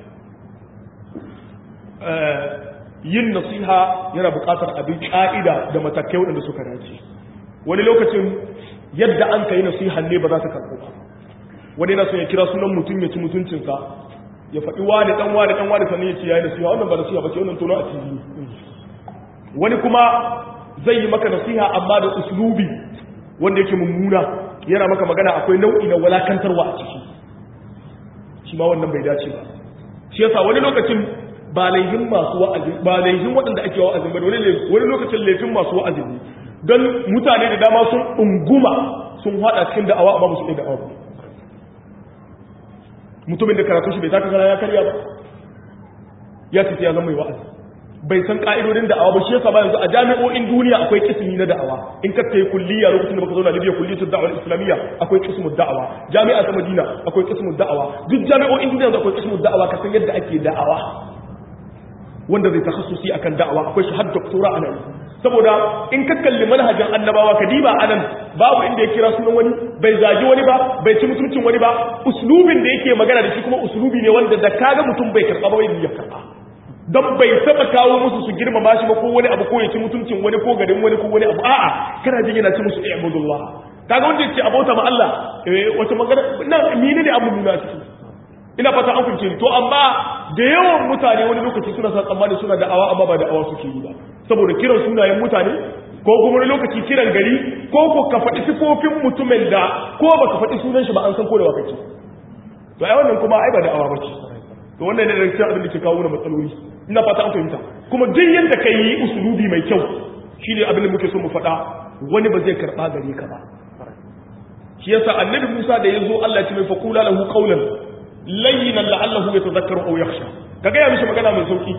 yin nasiha yana buƙatar abin ƙa'ida da matakai waɗanda suka dace wani lokacin yadda an ka yi nasiha ne ba za ta karɓo ba wani na son ya kira sunan mutum ya ci mutuncinsa ya faɗi wani ɗan wani ɗan wani sannan ya ce ya yi nasiha wannan ba nasiha ba ce wannan tono a tv wani kuma zai yi maka nasiha amma da uslubi wanda yake mummuna yana maka magana akwai nau'i na walakantarwa a ciki shi ma wannan bai dace ba shi yasa wani lokacin ba laihin masu wa'azi ba laihin waɗanda ake wa'azi ba wani lokacin laifin masu wa'azi ne don mutane da dama sun unguma sun haɗa cikin da'awa amma ba su ɗaya da'awa ba mutumin da karatu shi bai taka kara ya karya ba ya ce ya zama mai wa'azi bai san ka'idodin da'awa ba shi yasa ba yanzu a jami'o'in duniya akwai kismi na da'awa in ka kai kulliya lokacin da baka zo na Libya kulliyatul da'wa islamiyya akwai kismu da'awa jami'a ta Madina akwai kismu da'awa duk jami'o'in duniya yanzu akwai kismu da'awa ka san yadda ake da'awa wanda zai takhassusi akan da'awa akwai shi har doktora a nan saboda in ka kalli manhajin annabawa ka diba anan babu inda ya kira sunan wani bai zagi wani ba bai ci mutuncin wani ba uslubin da yake magana da shi kuma uslubi ne wanda da kaga mutum bai karba ba wai ya karba don bai taba kawo musu su girmama shi ba ko wani abu ko ya ci mutuncin wani ko garin wani ko wani abu a'a kana jin yana ci musu ibadullah kaga wanda yace abota ma Allah eh wata magana na mene ne abu nuna ciki ina fata an kunce to amma da yawan mutane wani lokaci suna sa tsammani suna da awa amma ba da awa suke yi ba saboda kiran sunayen mutane ko kuma wani lokaci kiran gari ko ko ka faɗi sifofin mutumin da ko baka faɗi sunan shi ba an san ko da wakati to ai wannan kuma ai ba da awa bace to wannan ne da cikin abin da ke kawo mana matsaloli ina fata an fahimta kuma duk yadda ka yi usulubi mai kyau shi ne abin da muke so mu faɗa wani ba zai karɓa gare ka ba shi yasa annabi Musa da ya zo Allah ya ce mai faqula lahu qawlan layyinan la'allahu yatadhakkaru aw yakhsha ka ga ya mishi magana mai sauki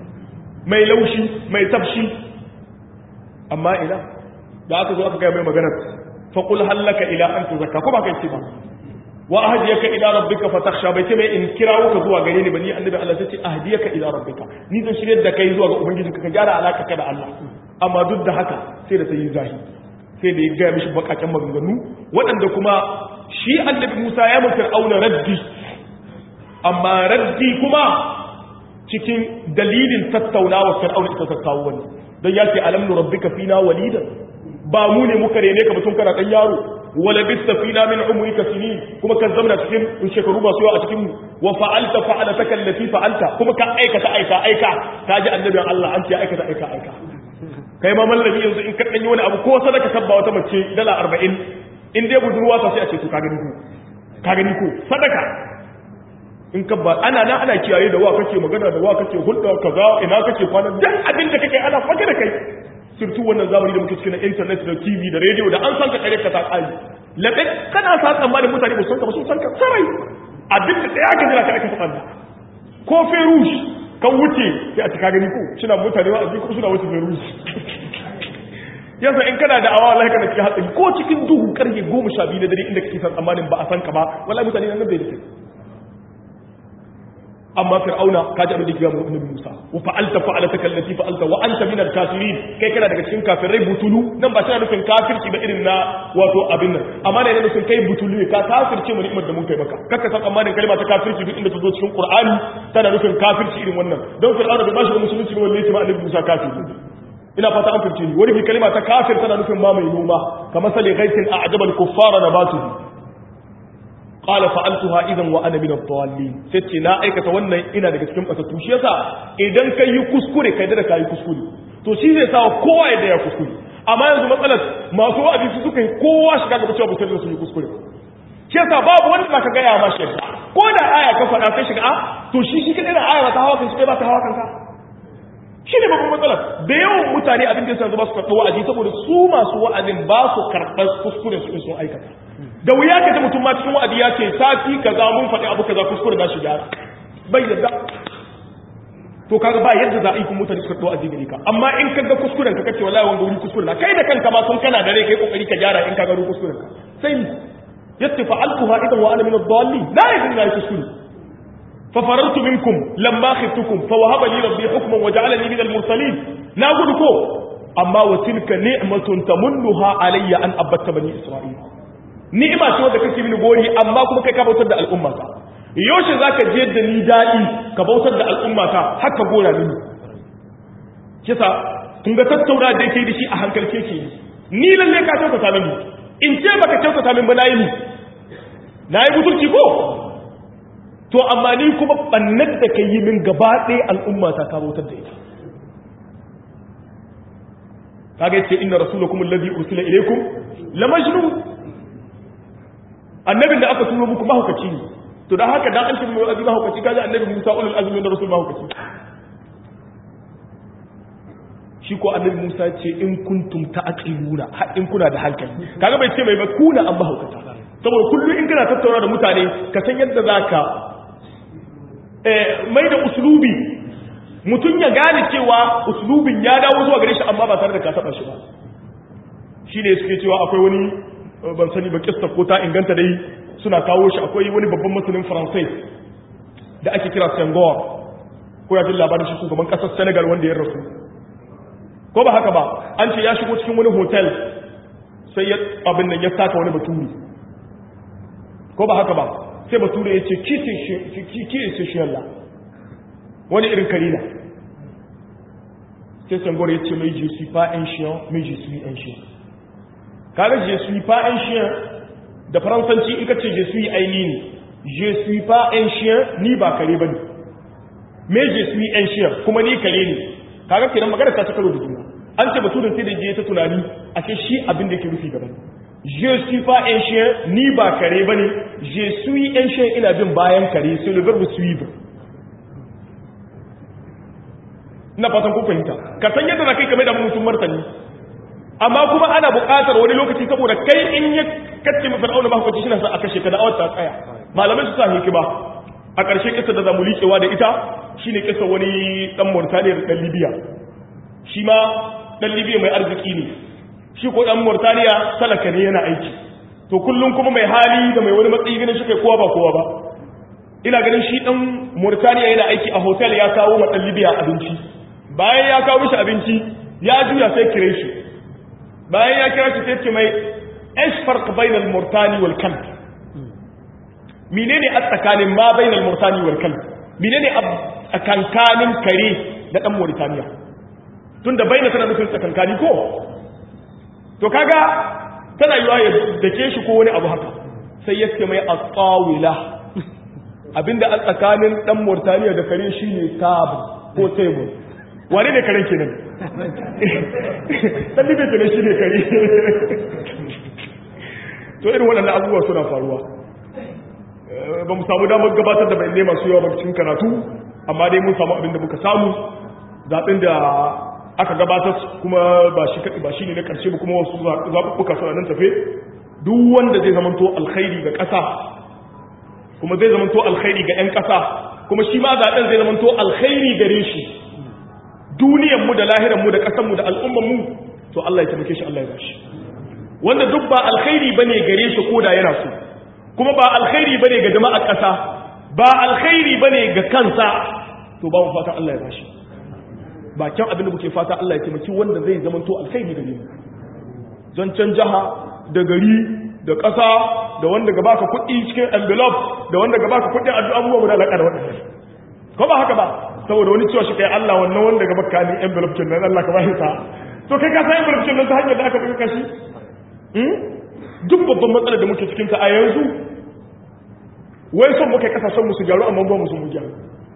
mai laushi mai tafshi amma ina da aka zo aka ga mai magana faqul hallaka ila an tuzakka ko ba kai ce ba wa ahdiyaka ila rabbika fatakhsha bai ce mai in kirawo ka zuwa gare ni bani annabi Allah sai ce ahdiyaka ila rabbika ni zan shirye da kai zuwa ga ubangijinka ka gyara alaka ka da Allah amma duk da haka sai da sai zahi sai da ya ga mishi bakakken maganganu waɗanda kuma shi annabi Musa ya mu fir'auna raddi amma raddi kuma cikin dalilin tattaunawa fir'auna ita ta kawo wani don ya ce alam rabbika fina walidan ba mu ne muka rene ka mutum kana dan yaro wala bista fina min umrika sinin kuma kan zamana cikin shekaru masu yawa a cikin mu wa fa'alta fa'alataka allati fa'alta kuma ka aikata aika aika ka ji annabin Allah an ce aikata aika aika kai ma mallami yanzu in ka dan yi wani abu ko sadaka tabba wata mace dala 40 in dai budurwa ta sai a ce to ka gani ko ka gani ko sadaka in ka ba ana nan ana kiyaye da wa kake magana da wa kake hulɗa kaza ina kake kwana duk abin da kake ana fage da kai surtu wannan zamani da muke cikin internet da TV da radio da an san ka kare ka ta kai labe kana sa tsammanin mutane ba san ka ba sun san ka sarai abin da tsaya ka jira ka aka faɗa ko ferush kan wuce sai a cika gani ko suna mutane wa aji ko suna wuce ferush yasa in kana da awa wallahi kana cikin hatsari ko cikin duhu karfe 12 na dare inda kake san tsammanin ba a san ka ba wallahi mutane nan bai da kai amma fir'auna ka ji abin da ya mu annabi Musa wa fa'alta fa'alata kallati fa'alta wa anta minal kafirin kai kana daga cikin kafirai butulu nan ba tana nufin kafirci ba irin na wato abin nan amma ne nufin kai butulu ne ka kafirce mu ni'imar da mun kai maka kakka san tsammanin kalma ta kafirci duk inda ta zo cikin Qur'ani tana nufin kafirci irin wannan don fir'auna bai bashi musulunci ba wallahi ma annabi Musa kafiri ina fata an firce ni wani kalma ta kafir tana nufin ma mai noma kamar sali ghaitin a'jabal kuffara nabatuhu qala fa'altuha idan wa ana min ad-dallin sai na aikata wannan ina daga cikin batattu shi yasa idan kai yi kuskure kai da kai kuskure to shi zai sa kowa ya da ya kuskure amma yanzu matsalar masu wa'azi su suka yi kowa shiga ga cewa musulmi su yi kuskure shi yasa babu wanda zaka ga ya ma shi ko da aya ka faɗa sai shiga a to shi shi kadai da aya ba ta hawa kan shi ba ta hawa kanka shi ne babban matsalar da yawan mutane abin da yasa ba su karɓi wa'azi saboda su masu wa'azin ba su karɓar kuskure su sun aikata da wuya ka ji mutum ma cikin wa'adi ya ce sati kaza mun faɗi abu kaza kuskure na shi gyara bai yadda to kaga ba yadda za a yi kuma mutane su karɓi wa'azi gare ka amma in ka ga kuskuren ka kace wallahi wanda wuri kuskure na kai da kanka ma sun kana da rai kai kokari ka gyara in ka ga kuskuren ka sai ni yatta fa'altuha idan wa ana min ad-dallin la yadin la kuskure fa farartu minkum lamma khiftukum fa wahaba li rabbi hukman wa ja'alani min al-mursalin na gudu ko amma wa tilka ni'matun tamunnuha alayya an abatta bani isra'ila ni'ima ce wanda kake mini gori amma kuma kai ka bautar da al'umma ka yaushe zaka je da ni dadi ka bautar da al'umma ka haka gora mini kisa kun ga tattauna da yake da shi a hankalce ke ni lalle ka kyautata mini in ce baka kyautata min ba nayi ni nayi butulci ko to amma ni kuma bannar da kai yi min gaba ɗaya al'umma ta ka bautar da ita kaga yace inna rasulakum alladhi ursila ilaykum la majnun annabin da aka turo muku mahaukaci ne to dan haka dan an ce mai azumi mahaukaci kaga annabi Musa ulul azmi da rasul mahaukaci shi ko annabi Musa ce in kuntum ta'qiluna har in kuna da hankali kaga bai ce mai ba kuna an mahaukata saboda kullum in kana tattauna da mutane ka san yadda zaka eh mai da uslubi mutum ya gane cewa uslubin ya dawo zuwa gare shi amma ba tare da ka taba shi ba shine suke cewa akwai wani ban sani ba kissa ko ta inganta dai suna kawo shi akwai wani babban masanin faransai da ake kira Senghor ko ya jin labarin shi shugaban kasar Senegal wanda ya rasu ko ba haka ba an ce ya shigo cikin wani hotel sai ya abin nan ya saka wani baturi ko ba haka ba sai bature ya ce ki ce shi Allah wani irin karina sai Senghor ya ce mai je suis pas un chien mais je suis un chien kaga je suis pas un chien da faransanci in ka ce je suis aini ne je suis pas un chien ni ba kare bane mais je suis un chien kuma ni kare ne kaga kenan magana ta karo da juna an ce baturin sai da je ta tunani a ce shi abin da yake rufi gaban je suis pas un chien ni ba kare bane je suis un chien ina bin bayan kare c'est le verbe suivre ina fatan ku fahimta ka san yadda za kai kame da mutum martani amma kuma ana buƙatar wani lokaci saboda kai in ya kacce mafi fir'auna ba hukunci shine sa a kashe ka da awar ta tsaya malamai su sa hikima a ƙarshe kisa da zamu liƙewa da ita shine kisa wani dan Mauritania da dan Libya shi ma dan Libya mai arziki ne shi ko dan Mauritania talaka ne yana aiki to kullum kuma mai hali da mai wani matsayi ganin shi kai kowa ba kowa ba ina ganin shi dan Mauritania yana aiki a hotel ya kawo ma dan Libya abinci bayan ya kawo mishi abinci ya juya sai kire shi bayan ya kira shi sai ce mai ايش فرق بين المرتاني والكلب menene a tsakanin ma bainal murtani wal kalb menene a kankanin kare da dan Mauritania tunda baina tana nufin tsakankani ko to kaga tana yiwa ya dake shi ko wani abu haka sai ya ce mai at-tawila abinda a tsakanin dan Mauritania da kare shine tab ko table wane ne karen kenan dan libe kenan shine kare to irin waɗannan abubuwa suna faruwa ba mu samu damar gabatar da bayanai masu yawa ba cikin karatu amma dai mun samu abin da muka samu zaɓen da aka gabatar kuma ba shi kaɗi ba shi ne na ƙarshe ba kuma wasu zaɓuɓɓuka suna nan tafe duk wanda zai zamanto alkhairi ga ƙasa kuma zai zamanto alkhairi ga 'yan ƙasa kuma shi ma zaɓen zai zamanto alkhairi gare shi duniyanmu da lahiranmu da ƙasanmu da al'ummanmu to Allah ya taimake shi Allah ya bashi wanda duk ba alkhairi bane gare shi koda yana so kuma ba alkhairi bane ga jama'ar ƙasa ba alkhairi bane ga kansa to ba mu fata Allah ya bashi ba kyan abin da muke fata Allah ya taimaki wanda zai zama to alkhairi gare mu zancen jaha da gari da ƙasa da wanda ga baka kuɗi cikin envelope da wanda ga baka kuɗi addu'a abubuwa mu da alaƙa da waɗannan ko ba haka ba saboda wani cewa shi kai Allah wannan wanda ga baka ni envelope kin nan Allah ka bashi sa to kai ka san envelope kin nan ta hanyar da aka buga kashi duk babban matsalar da muke cikinta a yanzu wai son muka kasashen musu gyaru amma ba musu mu gyaru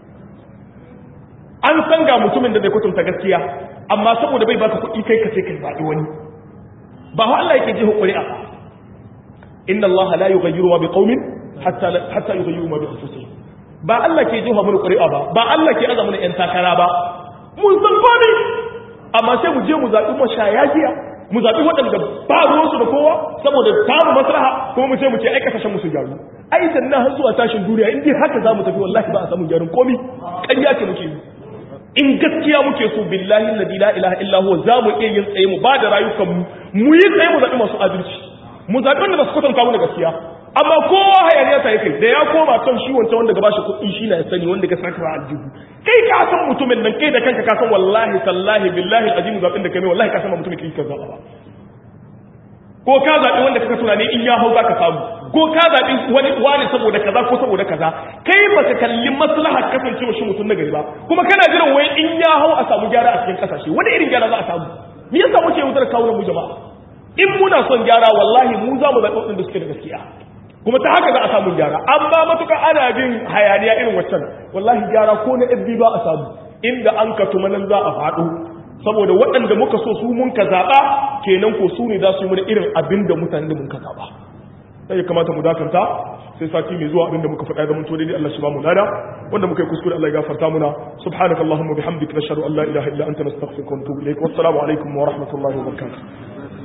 an san ga mutumin da zai kwatanta gaskiya amma saboda bai baka kuɗi kai ka ce kai zaɓi wani ba wa Allah yake jiho ƙuri'a inna Allah la yughayyiru ma biqaumin hatta hatta yughayyiru ma bi anfusihim ba Allah ke jiho mana ƙuri'a ba ba Allah ke azamu yan takara ba mun san ba ne amma sai mu je mu zaɓi mashaya giya mu zaɓi waɗanda ba ruwansu da kowa saboda samu maslaha kuma mu ce mu ce ai kasashen musu gyaru ai sannan har zuwa tashin duniya in dai haka za mu tafi wallahi ba a samu gyaran komi ƙarya ce muke yi in gaskiya muke so billahi alladhi la ilaha illa huwa za mu iya yin tsaye mu ba da rayukan mu mu yi tsaye mu zaɓi masu adalci mu zaɓi wanda ba su kwatanta mu da gaskiya amma kowa hayaniya ta yi kai da ya koma kan shi wancan wanda gaba shi kuɗi shi na ya sani wanda ga saka ba aljihu kai ka san mutumin nan kai da kanka ka san wallahi tallahi billahi azim zaɓin da kai mai wallahi ka san mutumin kai ka zaɓa ba ko ka zaɓi wanda kaka tunani in ya hau za ka samu ko ka zaɓi wani wani saboda kaza ko saboda kaza kai ba ka kalli maslahar kasancewa shi mutum na gari ba kuma kana jiran wai in ya hau a samu gyara a cikin kasashe wani irin gyara za a samu me yasa muke wutar kawo mu jama'a in muna son gyara wallahi mu za mu zaɓi waɗanda suke da gaskiya kuma ta haka za a samu gyara amma matuka ana bin hayaniya irin waccan wallahi gyara ko na FB ba a samu inda an ka tuma nan za a faɗo saboda waɗanda muka so su mun ka zaɓa kenan ko su ne za su yi mana irin abin da mutane da mun ka zaɓa sai ya kamata mu dakanta sai sati mai zuwa abin da muka faɗa zaman to dai Allah shi ba mu lada wanda muka yi kuskure Allah ya gafarta muna subhanakallahumma bihamdika nashhadu an la ilaha illa anta nastaghfiruka wa natubu ilaik wassalamu alaikum wa rahmatullahi wa barakatuh